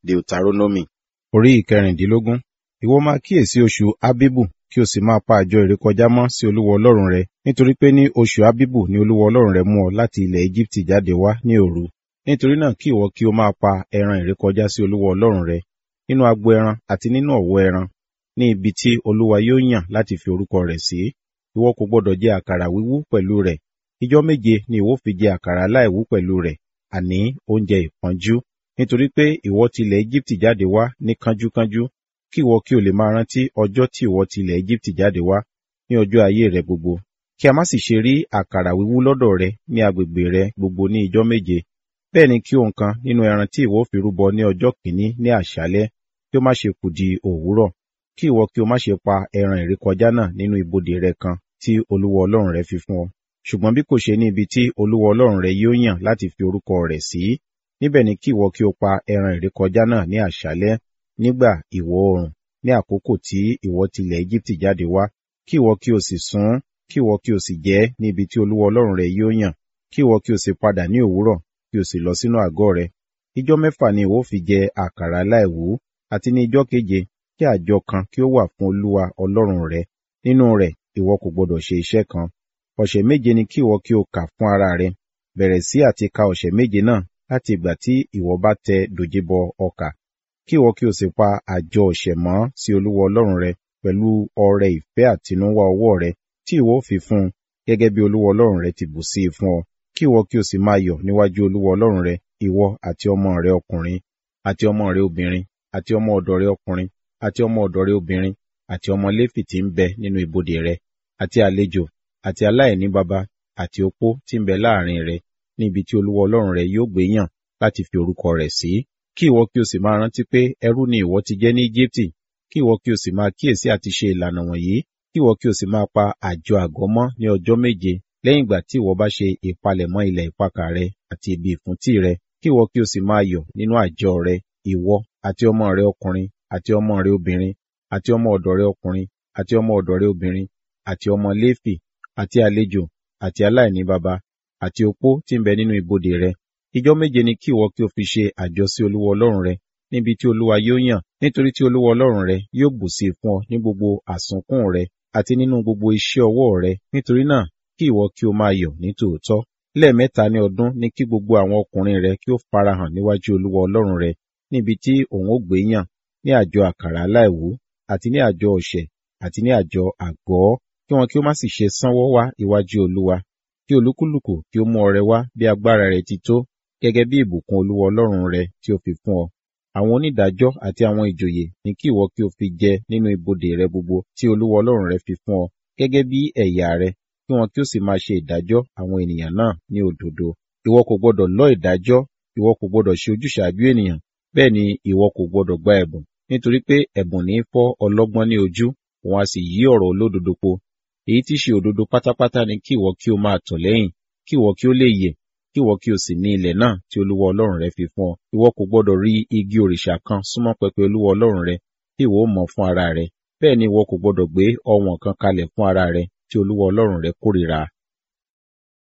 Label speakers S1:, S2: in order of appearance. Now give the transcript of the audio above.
S1: Deuteronomy orí ìkẹrìndínlógún. Ìwọ máa kíyèsí oṣù Ábíbù kí o sì máa pa àjọ ìrékọjá mọ́ sí Olúwa Ọlọ́run rẹ, nítorí pé ní oṣù Ábíbù ni Olúwa Ọlọ́run rẹ mú ọ láti ilẹ̀ Égíptì jáde wá ní òru. Nítorí náà kí ìwọ kí o máa pa ẹran ìrékọjá sí Olúwa Ọlọ́run rẹ, nínú agbo ẹran àti nínú ọ̀wọ́ ẹran, ní ibi tí Olúwa yóò yàn láti fi orúkọ rẹ̀ sí. Ìwọ kò gbọdọ̀ jẹ àkàrà wíwú pẹ̀lú rẹ̀. Ijọ́ méje ni ìwọ fi jẹ àkàrà aláìwú pẹ̀lú rẹ̀, àní oúnjẹ ìpọ́njú. Nítorí pé ìwọ ti ilẹ̀ Égíptì jáde wá ní kánjúkánjú, kí ìwọ kí o lè máa rántí ọjọ́ tí ìwọ ti ilẹ̀ Égíptì jáde wá ní ọjọ́ ayé rẹ gbogbo. Kí a má sì ṣe rí àkàrà wíwú lọ́dọ̀ rẹ ní agbègbè rẹ gbogbo ní ijọ́ méje. Bẹ́ẹ̀ ni kí ohun kan nínú ẹran tí ìwọ fi rúbọ ní ọjọ́ kìíní ní àṣálẹ́ kí ó má ṣe kù di òwúrọ̀. Kí ìwọ kí o má ṣe pa ẹran ìrékọjá náà nínú ibodè rẹ kan tí Olúwa Ọlọ́run rẹ fi fún ọ. Ṣùgbọ́n bí kò ṣe ní ibi tí Olúwa Ọlọ́run rẹ yóò yàn láti fi orúkọ rẹ̀ sí, níbẹ̀ ni kí ìwọ kí o pa ẹran ìrékọjá náà ní àṣálẹ́ nígbà ìwọ̀ oòrùn ní àkókò tí ìwọ ti ilẹ̀ Égíptì jáde wá. Kí ìwọ kí o sì sun ún, kí ìwọ kí o sì jẹ ẹ́ ní ibi tí Olúwa Ọlọ́run rẹ yóò yàn. Kí ìwọ kí o sì padà ní òwúrọ̀, kí o sì lọ sínú àgọ́ rẹ. Ijọ́ mẹ́fà ni ìwọ fi jẹ àkàrà aláìwú, àti ní ijọ́ keje kí àjọ kan kí ó wà fún Olúwa Ọlọ́run rẹ. Nínú rẹ̀ ìwọ kò gbọdọ̀ ṣe iṣẹ́ kan. Ọ̀sẹ̀ méje ni kí ìwọ kí o kà fún ara rẹ. Bẹ̀rẹ̀ sí àti ka ọ̀sẹ̀ méje náà láti ìgbà tí ìwọ bá tẹ dòjé bọ ọkà. Kí ìwọ kí o sì pa àjọ ọ̀sẹ̀ mọ́ sí Olúwa Ọlọ́run rẹ pẹ̀lú ọrẹ ìfẹ́ àtinúwá ọwọ́ rẹ tí ìwọ ó fi fún un gẹ́gẹ́ bí Olúwa Ọlọ́run rẹ ti bù sí i fún ọ. Kí ìwọ kí o sì máa yọ̀ níwájú Olúwa Ọlọ́run rẹ, ìwọ àti ọmọ rẹ ọkùnrin, àti ọmọ rẹ obìnrin, àti ọmọ ọ̀dọ̀ rẹ ọkùnrin, àti ọmọ ọ̀dọ̀ rẹ obìnrin, àti ọmọ Léfì tí ń bẹ nínú ibodè rẹ, àti àlejò, àti aláìní baba, àti opó tí ń bẹ láàrin rẹ, ní ibi tí Olúwa Ọlọ́run rẹ yóò gbé yàn láti fi orúkọ rẹ̀ sí. Kí ìwọ kí o sì máa rántí pé ẹrú ni ìwọ ti jẹ́ ní Íjíbítì, kí ìwọ kí o sì máa kíyèsí àti ṣe ìlànà wọ̀nyí, kí ìwọ kí o sì máa pa àjọ àgọ́ mọ́ ní ọjọ́ méje lẹ́yìn ìgbà tí ìwọ bá ṣe ìpalẹ̀mọ́ ilẹ̀ ìpakà rẹ àti ibi ìfúntí rẹ, kí ìwọ kí o sì máa yọ̀ nínú àjọ rẹ, ìwọ àti ọmọ rẹ ọkùnrin, àti ọmọ rẹ obìnrin, àti ọmọ ọ̀dọ̀ rẹ ọkùnrin, àti ọmọ ọ̀dọ̀ rẹ obìnrin, àti ọmọ Léfì, àti àlejò, àti aláìní baba, àti opó tí ń bẹ nínú ibodè rẹ. Ijọ́ méje ni kí ìwọ kí o fi ṣe àjọ sí Olúwa Ọlọ́run rẹ, níbi tí Olúwa yóò yàn, nítorí tí Olúwa Ọlọ́run rẹ yóò bù sí i fún ọ ní gbogbo àsunkún rẹ àti nínú gbogbo iṣẹ́ ọwọ́ rẹ. Nítorí náà kí ìwọ kí o máa yọ̀ ní tòótọ́. Lẹ́ẹ̀mẹ́ta ní ọdún ni kí gbogbo àwọn ọkùnrin rẹ kí ó farahàn níwájú Olúwa Ọlọ́run rẹ, níbi tí òun ó gbé yàn, ní àjọ àkàrà aláìwú, àti ní àjọ ọ̀sẹ̀, àti ní àjọ àgọ́, kí wọn kí ó má sì ṣe sánwọ́ wá iwájú Olúwa. Kí olúkúlùkù kí ó mú ọrẹ wá bí agbára rẹ̀ ti tó, gẹ́gẹ́ bí ìbùkún Olúwa Ọlọ́run rẹ tí ó fi fún ọ. Àwọn onídàájọ́ àti àwọn ìjòyè ni kí ìwọ kí o fi jẹ nínú ibodè rẹ gbogbo tí Olúwa Ọlọ́run rẹ fi fún ọ, gẹ́gẹ́ bí ẹ̀yà rẹ, kí wọn kí ó sì máa ṣe ìdájọ́ àwọn ènìyàn náà ní òdodo. Ìwọ kò gbọdọ̀ lọ́ ìdájọ́, ìwọ kò gbọdọ̀ ṣe ojúṣàájú ènìyàn, bẹ́ẹ̀ ni ìwọ kò gbọdọ̀ gba ẹ̀bùn, nítorí pé ẹ̀bùn ní í fọ́ ọlọ́gbọ́n ní ojú, òun a sì yí ọ̀rọ̀ olódodo po. Èyí tí ṣe òdodo pátápátá ni kí ìwọ kí o máa tọ̀ lẹ́yìn, kí ìwọ kí ó lè yè, kí ìwọ kí o sì ní ilẹ̀ náà tí Olúwa Ọlọ́run rẹ fi fún ọ. Ìwọ kò gbọdọ̀ rí igi òrìṣà kan súnmọ́ pẹpẹ Olúwa Ọlọ́run rẹ, tí ìwọ ó mọ fún ara rẹ. Bẹ́ẹ̀ ni ìwọ kò gbọdọ̀ gbé ọ̀wọ̀n kan kalẹ̀ fún ara rẹ tí Olúwa Ọlọ́run rẹ kórìíra.